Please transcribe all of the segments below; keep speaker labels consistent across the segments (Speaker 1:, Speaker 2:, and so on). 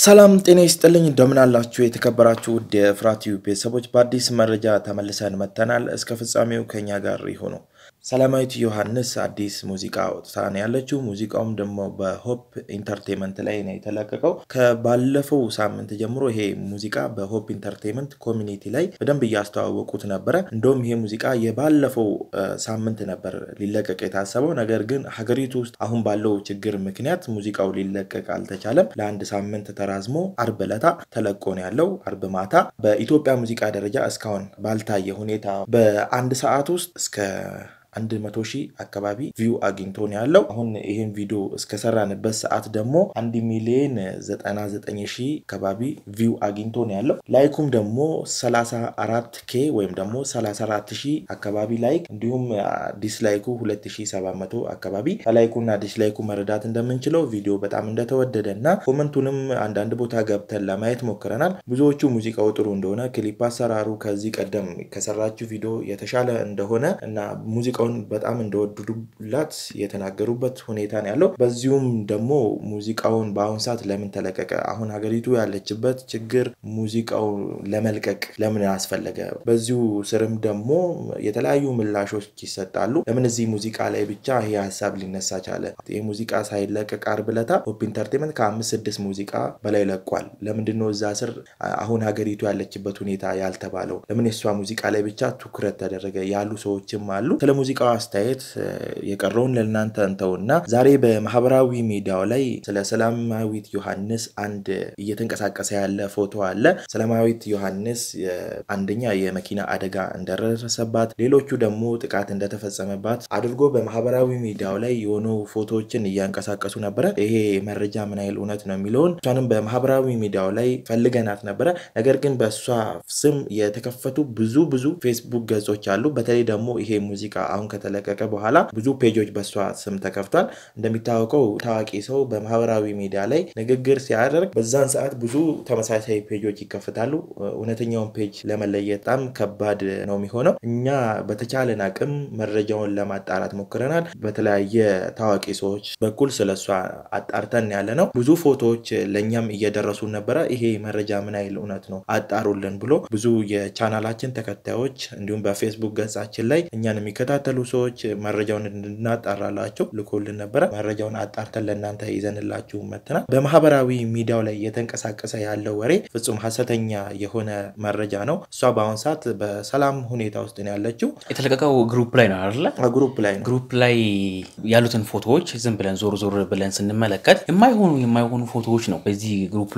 Speaker 1: ሰላም ጤና ይስጥልኝ እንደምን አላችሁ የተከበራችሁ ውድ የፍራቲዩ ቤተሰቦች በአዲስ መረጃ ተመልሰን መጥተናል እስከ ፍጻሜው ከኛ ጋር ይሁኑ ሰላማዊት ዮሐንስ አዲስ ሙዚቃ አውጥታ ነው ያለችው ሙዚቃውም ደግሞ በሆፕ ኢንተርቴንመንት ላይ ነው የተለቀቀው ከባለፈው ሳምንት ጀምሮ ይሄ ሙዚቃ በሆፕ ኢንተርቴንመንት ኮሚኒቲ ላይ በደንብ እያስተዋወቁት ነበረ እንደውም ይሄ ሙዚቃ የባለፈው ሳምንት ነበር ሊለቀቅ የታሰበው ነገር ግን ሀገሪቱ ውስጥ አሁን ባለው ችግር ምክንያት ሙዚቃው ሊለቀቅ አልተቻለም ለአንድ ሳምንት ተራዝሞ አርብ ዕለታ ተለቆ ነው ያለው አርብ ማታ በኢትዮጵያ ሙዚቃ ደረጃ እስካሁን ባልታየ ሁኔታ በአንድ ሰዓት ውስጥ እስከ አንድ መቶ ሺህ አካባቢ ቪው አግኝቶ ነው ያለው አሁን ይህን ቪዲዮ እስከሰራንበት ሰዓት ደግሞ አንድ ሚሊዮን ዘጠና ዘጠኝ ሺህ አካባቢ ቪው አግኝቶ ነው ያለው ላይኩም ደግሞ ሰላሳ አራት ኬ ወይም ደግሞ ሰላሳ አራት ሺህ አካባቢ ላይክ እንዲሁም ዲስላይኩ ሁለት ሺህ ሰባት መቶ አካባቢ ከላይኩና ዲስላይኩ መረዳት እንደምንችለው ቪዲዮ በጣም እንደተወደደ እና ኮመንቱንም አንዳንድ ቦታ ገብተን ለማየት ሞክረናል ብዙዎቹ ሙዚቃው ጥሩ እንደሆነ ክሊፕ አሰራሩ ከዚህ ቀደም ከሰራችው ቪዲዮ የተሻለ እንደሆነ እና ሙዚቃ ሙዚቃውን በጣም እንደወደዱላት የተናገሩበት ሁኔታ ነው ያለው በዚሁም ደግሞ ሙዚቃውን በአሁን ሰዓት ለምን ተለቀቀ አሁን ሀገሪቱ ያለችበት ችግር ሙዚቃው ለመልቀቅ ለምን አስፈለገ በዚሁ ስርም ደግሞ የተለያዩ ምላሾች ይሰጣሉ ለምን እዚህ ሙዚቃ ላይ ብቻ ይሄ ሀሳብ ሊነሳ ቻለ ይህ ሙዚቃ ሳይለቀቅ አርብ ዕለት ሆፕ ኢንተርቴንመንት ከአምስት ስድስት ሙዚቃ በላይ ለቋል ለምንድነው እዛ ስር አሁን ሀገሪቱ ያለችበት ሁኔታ ያልተባለው ለምን የእሷ ሙዚቃ ላይ ብቻ ትኩረት ተደረገ ያሉ ሰዎችም አሉ ስለ ሙዚቃው አስተያየት የቀረውን ለእናንተ እንተውና ዛሬ በማህበራዊ ሚዲያው ላይ ስለ ሰላማዊት ዮሐንስ አንድ እየተንቀሳቀሰ ያለ ፎቶ አለ ሰላማዊት ዮሐንስ አንደኛ የመኪና አደጋ እንደደረሰባት ሌሎቹ ደግሞ ጥቃት እንደተፈጸመባት አድርጎ በማህበራዊ ሚዲያው ላይ የሆኑ ፎቶዎችን እያንቀሳቀሱ ነበረ ይሄ መረጃ ምን ያህል እውነት ነው የሚለውን እሷንም በማህበራዊ ሚዲያው ላይ ፈልገናት ነበረ ነገር ግን በእሷ ስም የተከፈቱ ብዙ ብዙ ፌስቡክ ገጾች አሉ በተለይ ደግሞ ይሄ ሙዚቃ አሁን ከተለቀቀ በኋላ ብዙ ፔጆች በእሷ ስም ተከፍቷል እንደሚታወቀው ታዋቂ ሰው በማህበራዊ ሚዲያ ላይ ንግግር ሲያደርግ በዛን ሰዓት ብዙ ተመሳሳይ ፔጆች ይከፍታሉ እውነተኛውን ፔጅ ለመለየት በጣም ከባድ ነው የሚሆነው እኛ በተቻለን አቅም መረጃውን ለማጣራት ሞክረናል በተለያየ ታዋቂ ሰዎች በኩል ስለሷ አጣርተን ያለ ነው ብዙ ፎቶዎች ለእኛም እየደረሱ ነበረ ይሄ መረጃ ምን ያህል እውነት ነው አጣሩልን ብሎ ብዙ የቻናላችን ተከታዮች እንዲሁም በፌስቡክ ገጻችን ላይ እኛን የሚከታተሉ ሰዎች መረጃውን እንድናጣራላቸው ልኮልን ነበረ መረጃውን አጣርተን ለእናንተ ይዘንላችሁ መትናል በማህበራዊ ሚዲያው ላይ እየተንቀሳቀሰ ያለው ወሬ ፍጹም ሀሰተኛ የሆነ መረጃ ነው እሷ በአሁን ሰዓት በሰላም ሁኔታ ውስጥ ነው ያለችው
Speaker 2: የተለቀቀው ግሩፕ ላይ ነው አይደለ
Speaker 1: ግሩፕ ላይ ነው
Speaker 2: ግሩፕ ላይ ያሉትን ፎቶዎች ዝም ብለን ዞር ዞር ብለን ስንመለከት የማይሆኑ የማይሆኑ ፎቶዎች ነው በዚህ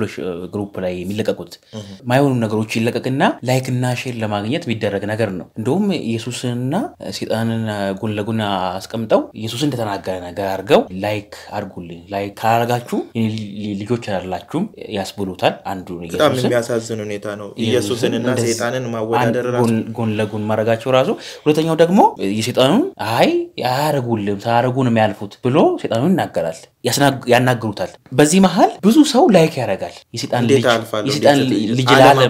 Speaker 2: ግሩፕ ላይ የሚለቀቁት የማይሆኑ ነገሮች ይለቀቅና ላይክ እና ሼር ለማግኘት የሚደረግ ነገር ነው እንደውም ኢየሱስንና ሴጣንን ጎን ለጎን አስቀምጠው ኢየሱስ እንደተናገረ ነገር አድርገው ላይክ አድርጉልኝ ላይክ ካላረጋችሁ ልጆች አላችሁም ያስብሉታል አንዱ
Speaker 1: በጣም የሚያሳዝን ሁኔታ ነው ኢየሱስንና ሴጣንን ማወዳደር
Speaker 2: ጎን ለጎን ማድረጋቸው ራሱ ሁለተኛው ደግሞ የሴጣኑን አይ አያረጉልም ሳያረጉ ነው የሚያልፉት ብሎ ሴጣኑን ይናገራል ያናግሩታል በዚህ መሀል ብዙ ሰው ላይክ ያደርጋል የሴጣን ልጅ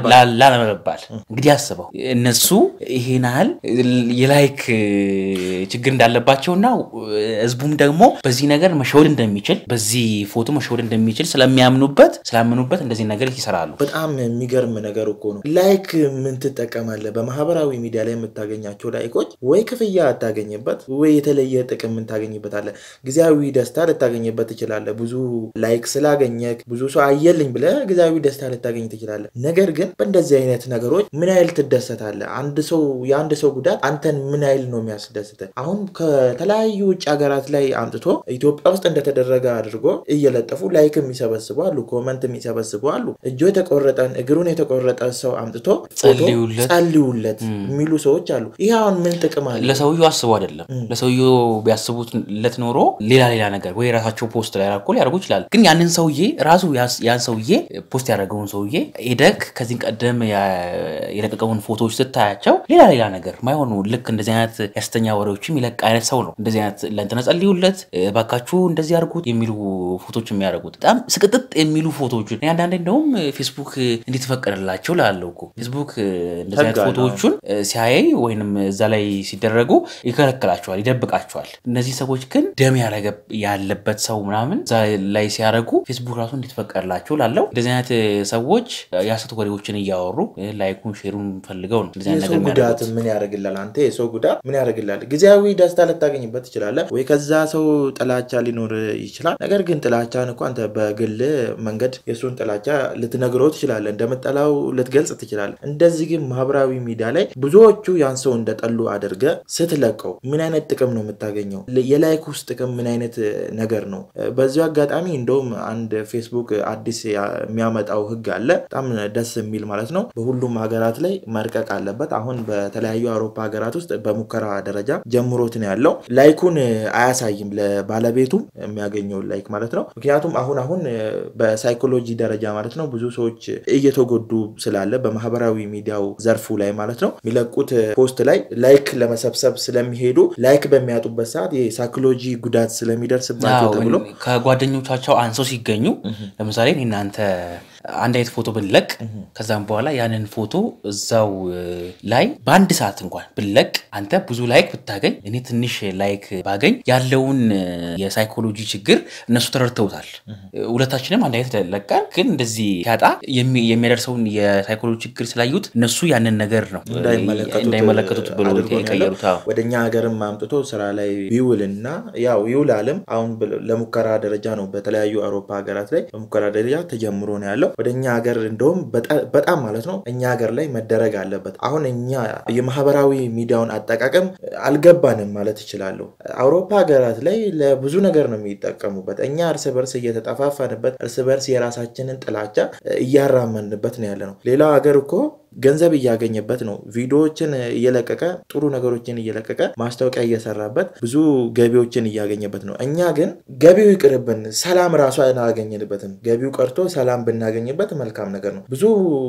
Speaker 2: ላለመባል እንግዲህ አስበው እነሱ ይሄን ያህል የላይክ ችግር እንዳለባቸውና ህዝቡም ደግሞ በዚህ ነገር መሸወድ እንደሚችል በዚህ ፎቶ መሸወድ እንደሚችል ስለሚያምኑበት ስላምኑበት እንደዚህ ነገር ይሰራሉ
Speaker 1: በጣም የሚገርም ነገር እኮ ነው ላይክ ምን ትጠቀማለ በማህበራዊ ሚዲያ ላይ የምታገኛቸው ላይኮች ወይ ክፍያ አታገኝበት ወይ የተለየ ጥቅም ምታገኝበታለ ጊዜያዊ ደስታ ልታገኝበት ትችላለ ብዙ ላይክ ስላገኘ ብዙ ሰው አየልኝ ብለ ጊዜያዊ ደስታ ልታገኝ ትችላለ ነገር ግን በእንደዚህ አይነት ነገሮች ምን ያህል ትደሰታለ አንድ ሰው የአንድ ሰው ጉዳት አንተን ምን ያህል ነው የሚያስደስተ አሁን ከተለያዩ ውጭ ሀገራት ላይ አምጥቶ ኢትዮጵያ ውስጥ እንደተደረገ አድርጎ እየለጠፉ ላይክ የሚሰበስቡ አሉ ኮመንት የሚሰበስቡ አሉ እጆ የተቆረጠን እግሩን የተቆረጠ ሰው አምጥቶ ጸልዩለት የሚሉ ሰዎች አሉ ይህ አሁን ምን ጥቅም አለ
Speaker 2: ለሰውየው አስቡ አይደለም ለሰውየው ቢያስቡለት ኖሮ ሌላ ሌላ ነገር ወይ ራሳቸው ፖስት ላይ ራኮ ሊያደርጉ ይችላል ግን ያንን ሰውዬ ራሱ ያን ሰውዬ ፖስት ያደረገውን ሰውዬ ሄደክ ከዚህ ቀደም የለቀቀውን ፎቶዎች ስታያቸው ሌላ ሌላ ነገር ማይሆኑ ልክ እንደዚህ አይነት ሐሰተኛ ወሬዎችም ይለቅ አይነት ሰው ነው። እንደዚህ አይነት ለእንትና ጸልዩለት ባካችሁ እንደዚህ አድርጉት የሚሉ ፎቶች የሚያደርጉት በጣም ስቅጥጥ የሚሉ ፎቶዎችን እኔ አንዳንዴ እንደውም ፌስቡክ እንዴት ፈቀደላቸው ላለው እኮ ፌስቡክ እንደዚህ አይነት
Speaker 1: ህግ አለው።
Speaker 2: ፎቶዎቹን ሲያይ ወይንም እዛ ላይ ሲደረጉ ይከለክላቸዋል፣ ይደብቃቸዋል። እነዚህ ሰዎች ግን ደም ያረገ ያለበት ሰው ምናምን እዛ ላይ ሲያደርጉ ፌስቡክ ራሱ እንዴት ፈቀደላቸው ላለው እንደዚህ አይነት ሰዎች የሐሰት ወሬዎችን እያወሩ ላይኩን ሼሩን ፈልገው ነው እንደዚህ አይነት
Speaker 1: የሰው
Speaker 2: ነገር
Speaker 1: ጉዳት
Speaker 2: የሚያደርጉት።
Speaker 1: ምን ያደርግላል? አንተ የሰው ጉዳት ምን ያደርግላል? ጊዜያዊ ደስታ ልታገኝበት ትችላለህ፣ ወይ ከዛ ሰው ጥላቻ ሊኖር ይችላል። ነገር ግን ጥላቻን እኮ አንተ በግል መንገድ የእሱን ጥላቻ ልትነግረው ትችላለህ፣ እንደምጠላው ልትገልጽ ትችላለህ። እንደዚህ ግን ማህበራዊ ሚዲያ ላይ ብዙዎቹ ያን ሰው እንደጠሉ አድርገ ስትለቀው ምን አይነት ጥቅም ነው የምታገኘው? የላይክ ውስጥ ጥቅም ምን አይነት ነገር ነው? በዚሁ አጋጣሚ እንደውም አንድ ፌስቡክ አዲስ ያ- የሚያመጣው ህግ አለ፣ በጣም ደስ የሚል ማለት ነው። በሁሉም ሀገራት ላይ መርቀቅ አለበት። አሁን በተለያዩ አውሮፓ ሀገራት ውስጥ በሙከራ ደረጃ ጀምሮት ነው ያለው። ላይኩን አያሳይም ለባለቤቱም የሚያገኘውን ላይክ ማለት ነው። ምክንያቱም አሁን አሁን በሳይኮሎጂ ደረጃ ማለት ነው ብዙ ሰዎች እየተጎዱ ስላለ በማህበራዊ ሚዲያው ዘርፉ ላይ ማለት ነው የሚለቁት ፖስት ላይ ላይክ ለመሰብሰብ ስለሚሄዱ ላይክ በሚያጡበት ሰዓት የሳይኮሎጂ ጉዳት ስለሚደርስባቸው
Speaker 2: አዎ፣
Speaker 1: ተብሎ
Speaker 2: ከጓደኞቻቸው አንሰው ሲገኙ ለምሳሌ እኔ እናንተ አንድ አይነት ፎቶ ብንለቅ ከዛም በኋላ ያንን ፎቶ እዛው እ, ላይ በአንድ ሰዓት እንኳን ብንለቅ አንተ ብዙ ላይክ ብታገኝ እኔ ትንሽ ላይክ ባገኝ ያለውን እ, የሳይኮሎጂ ችግር እነሱ ተረድተውታል። ሁለታችንም አንድ አይነት ለቀን ግን እንደዚህ ሲያጣ የሚ- የሚያደርሰውን የሳይኮሎጂ ችግር ስላዩት እነሱ ያንን ነገር ነው እ, እንዳይመለከቱት ብሎ
Speaker 1: አድርጎ ነው ያለው።
Speaker 2: የቀየሩት። አዎ።
Speaker 1: ወደ እኛ ሀገርም አምጥቶ ስራ ላይ ቢውልና ያው ይውላልም። አሁን ብ- ለሙከራ ደረጃ ነው በተለያዩ አውሮፓ ሀገራት ላይ በሙከራ ደረጃ ተጀምሮ ነው ያለው። ወደ እኛ ሀገር እንደውም በጣ- በጣም ማለት ነው እኛ ሀገር ላይ መደረግ አለበት። አሁን እኛ የማህበራዊ ሚዲያውን አጠቃቀም አልገባንም ማለት እችላለሁ። አውሮፓ ሀገራት ላይ ለብዙ ነገር ነው የሚጠቀሙበት። እኛ እርስ በርስ እየተጠፋፋንበት እርስ በርስ የራሳችንን ጥላቻ እያራመንበት ነው ያለ ነው። ሌላው ሀገር እኮ ገንዘብ እያገኘበት ነው። ቪዲዮዎችን እየለቀቀ ጥሩ ነገሮችን እየለቀቀ ማስታወቂያ እየሰራበት ብዙ ገቢዎችን እያገኘበት ነው። እኛ ግን ገቢው ይቅርብን፣ ሰላም ራሱ አላገኘንበትም። ገቢው ቀርቶ ሰላም ብናገኝበት መልካም ነገር ነው። ብዙ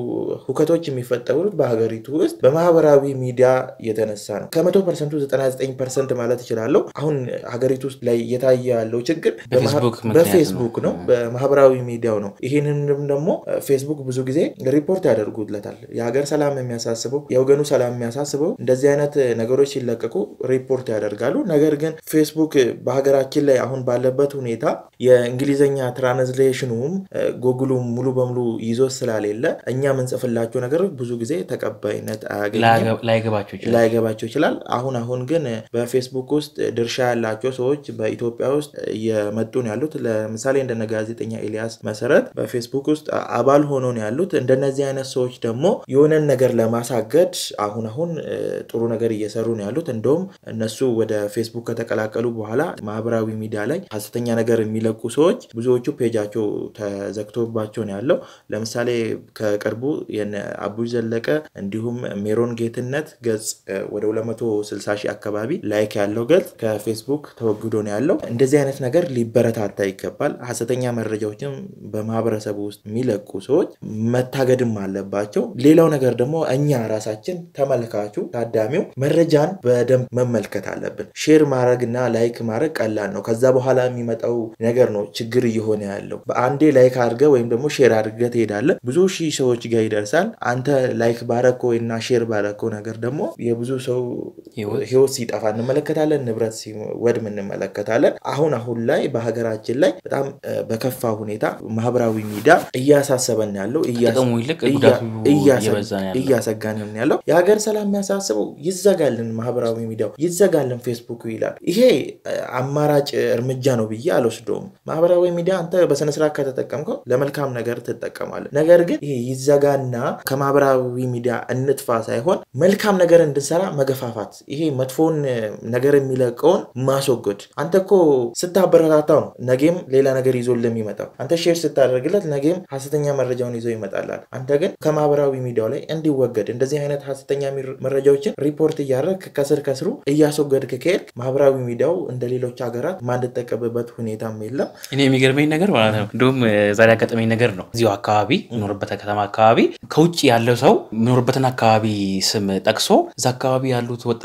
Speaker 1: ሁከቶች የሚፈጠሩት በሀገሪቱ ውስጥ በማህበራዊ ሚዲያ የተነሳ ነው። ከመቶ ፐርሰንቱ 99 ፐርሰንት ማለት እችላለሁ አሁን ሀገሪቱ ውስጥ ላይ እየታየ ያለው ችግር
Speaker 2: በፌስቡክ ምክንያት ነው።
Speaker 1: በፌስቡክ ነው፣ በማህበራዊ ሚዲያው ነው። ይህንንም ደግሞ ፌስቡክ ብዙ ጊዜ ሪፖርት ያደርጉለታል። የሀገር ሰላም የሚያሳስበው የወገኑ ሰላም የሚያሳስበው እንደዚህ አይነት ነገሮች ሲለቀቁ ሪፖርት ያደርጋሉ። ነገር ግን ፌስቡክ በሀገራችን ላይ አሁን ባለበት ሁኔታ የእንግሊዝኛ ትራንስሌሽኑም ጎግሉም ሙሉ በሙሉ ይዞ ስላሌለ እኛ የምንጽፍላቸው ነገሮች ብዙ ጊዜ ተቀባይነት አያገኝም
Speaker 2: ላይገባቸው ይችላል።
Speaker 1: ላይገባቸው ይችላል። አሁን አሁን ግን በፌስቡክ ውስጥ ድርሻ ያላቸው ሰዎች በኢትዮጵያ ውስጥ እየመጡ ነው ያሉት። ለምሳሌ እንደነ ጋዜጠኛ ኤልያስ መሰረት በፌስቡክ ውስጥ አባል ሆኖ ነው ያሉት። እንደነዚህ አይነት ሰዎች ደግሞ የሆነን ነገር ለማሳገድ አሁን አሁን እ, ጥሩ ነገር እየሰሩ ነው ያሉት። እንደውም እነሱ ወደ ፌስቡክ ከተቀላቀሉ በኋላ ማህበራዊ ሚዲያ ላይ ሀሰተኛ ነገር የሚለቁ ሰዎች ብዙዎቹ ፔጃቸው ተዘግቶባቸው ነው ያለው። ለምሳሌ ከቅርቡ የነ አቡይ ዘለቀ እንዲሁም ሜሮን ጌትነት ገጽ እ, ወደ 260 ሺህ አካባቢ ላይክ ያለው ገጽ ከፌስቡክ ተወግዶ ነው ያለው። እንደዚህ አይነት ነገር ሊበረታታ ይገባል። ሀሰተኛ መረጃዎችን በማህበረሰቡ ውስጥ የሚለቁ ሰዎች መታገድም አለባቸው። ሌላው ነገር ደግሞ እኛ ራሳችን ተመልካቹ፣ ታዳሚው መረጃን በደንብ መመልከት አለብን። ሼር ማድረግ እና ላይክ ማድረግ ቀላል ነው። ከዛ በኋላ የሚመጣው ነገር ነው ችግር እየሆነ ያለው። በአንዴ ላይክ አድርገ ወይም ደግሞ ሼር አድርገ ትሄዳለህ፣ ብዙ ሺህ ሰዎች ጋር ይደርሳል። አንተ ላይክ ባረከው እና ሼር ባረከው ነገር ደግሞ የብዙ ሰው
Speaker 2: ህይወት
Speaker 1: ህይወት ሲጠፋ እንመለከታለን፣ ንብረት ሲወድም እንመለከታለን። አሁን አሁን ላይ በሀገራችን ላይ በጣም እ፣ በከፋ ሁኔታ ማህበራዊ ሚዲያ እያሳሰበን ያለው እያስ-
Speaker 2: ጥቅሙ ይልቅ
Speaker 1: እያ-
Speaker 2: ጉዳቱ
Speaker 1: እያሰ-
Speaker 2: እየበዛ ነው ያለው።
Speaker 1: እያሰጋንም ነው ያለው። የሀገር ሰላም የሚያሳስበው ይዘጋልን፣ ማህበራዊ ሚዲያው ይዘጋልን፣ ፌስቡክ ይላል። ይሄ እ፣ አማራጭ እርምጃ ነው ብዬ አልወስደውም። ማህበራዊ ሚዲያ አንተ በስነስርዓት ከተጠቀምከው ለመልካም ነገር ትጠቀማለህ። ነገር ግን ይሄ ይዘጋና ከማህበራዊ ሚዲያ እንጥፋ ሳይሆን መልካም ነገር እንድንሰራ መገፋፋት፣ ይሄ መጥፎን እ፣ ነገር የሚለቀውን ማስወገድ። አንተ እኮ ስታበረታታው ነው ነገም ሌላ ነገር ይዞ ለሚመጣው። አንተ ሼር ስታደርግለት ነገም ሀሰተኛ መረጃውን ይዞ ይመጣላል። አንተ ግን ከማህበራዊ ሚዲያው ላይ እንዲወገድ እንደዚህ አይነት ሀሰተኛ ሚር- መረጃዎችን ሪፖርት እያደረግ ከስር ከስሩ እያስወገድክ ከሄድክ ማህበራዊ ሚዲያው እንደ ሌሎች ሀገራት ማንጠቀምበት ሁኔታም የለም።
Speaker 2: እኔ የሚገርመኝ ነገር ማለት ነው እንዲሁም እ፣ ዛሬ ያጋጠመኝ ነገር ነው። እዚሁ አካባቢ የምኖርበት ከተማ አካባቢ ከውጭ ያለው ሰው የሚኖርበትን አካባቢ ስም ጠቅሶ እዛ አካባቢ ያሉት ወጣቶች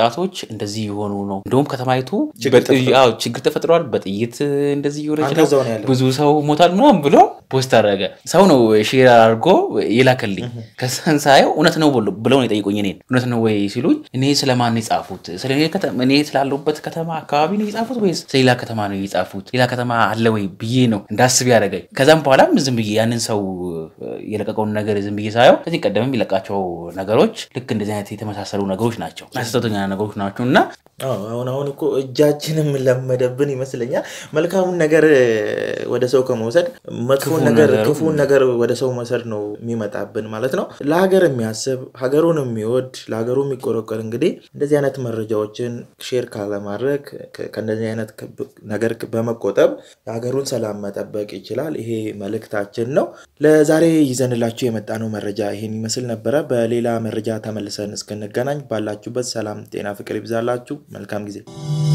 Speaker 2: ወጣቶች እንደዚህ የሆኑ ነው፣ እንደውም ከተማይቱ
Speaker 1: ችግር
Speaker 2: በጥ-
Speaker 1: ተፈጥሯል።
Speaker 2: አዎ፣ ችግር ተፈጥሯል፣ በጥይት እንደዚህ የሆነች
Speaker 1: አንተ
Speaker 2: ነው፣
Speaker 1: እዛው ነው ያለው።
Speaker 2: ብዙ ሰው ሞታል ምናምን ብሎ ፖስት አደረገ። ሰው ነው ሼር አድርጎ የላከልኝ። ከዛን ሳየው እውነት ነው ብሎ- ብለው ነው የጠየቁኝ። እኔን እውነት ነው ወይ ሲሉኝ እኔ ስለማን ነው የጻፉት? ስለ እኔ ከተማ- እኔ ስላለሁበት ከተማ አካባቢ ነው የጻፉት ወይስ ስለሌላ ከተማ ነው የጻፉት? ሌላ ከተማ አለ ወይ ብዬ ነው እንዳስብ ያደረገኝ። ከዛም በኋላም ዝም ብዬ ያንን ሰው የለቀቀውን ነገር ዝም ብዬ ሳየው ከዚህ ቀደም የሚለቃቸው ነገሮች ልክ እንደዚህ አይነት የተመሳሰሉ ነገሮች ናቸው፣ ሐሰተኛ ነገሮች ናቸው እና
Speaker 1: አዎ፣ አሁን አሁን እኮ እጃችንም ለመደብን ይመስለኛል። መልካሙን ነገር ወደ ሰው ከመውሰድ መጥፎን
Speaker 2: ክፉ
Speaker 1: ነገር
Speaker 2: ነገሩ-
Speaker 1: ክፉን ነገር ወደ ሰው መውሰድ ነው የሚመጣብን ማለት ነው። ለሀገር የሚያስብ ሀገሩን የሚወድ ለሀገሩ የሚቆረቆር እንግዲህ እንደዚህ አይነት መረጃዎችን ሼር ካለማድረግ ከ- ከእንደዚህ አይነት ክብ- ነገር በመቆጠብ የሀገሩን ሰላም መጠበቅ ይችላል። ይሄ መልእክታችን ነው። ለዛሬ ይዘንላችሁ የመጣነው መረጃ ይሄን ይመስል ነበረ። በሌላ መረጃ ተመልሰን እስክንገናኝ ባላችሁበት ሰላም፣ ጤና፣ ፍቅር ይብዛላችሁ። መልካም ጊዜ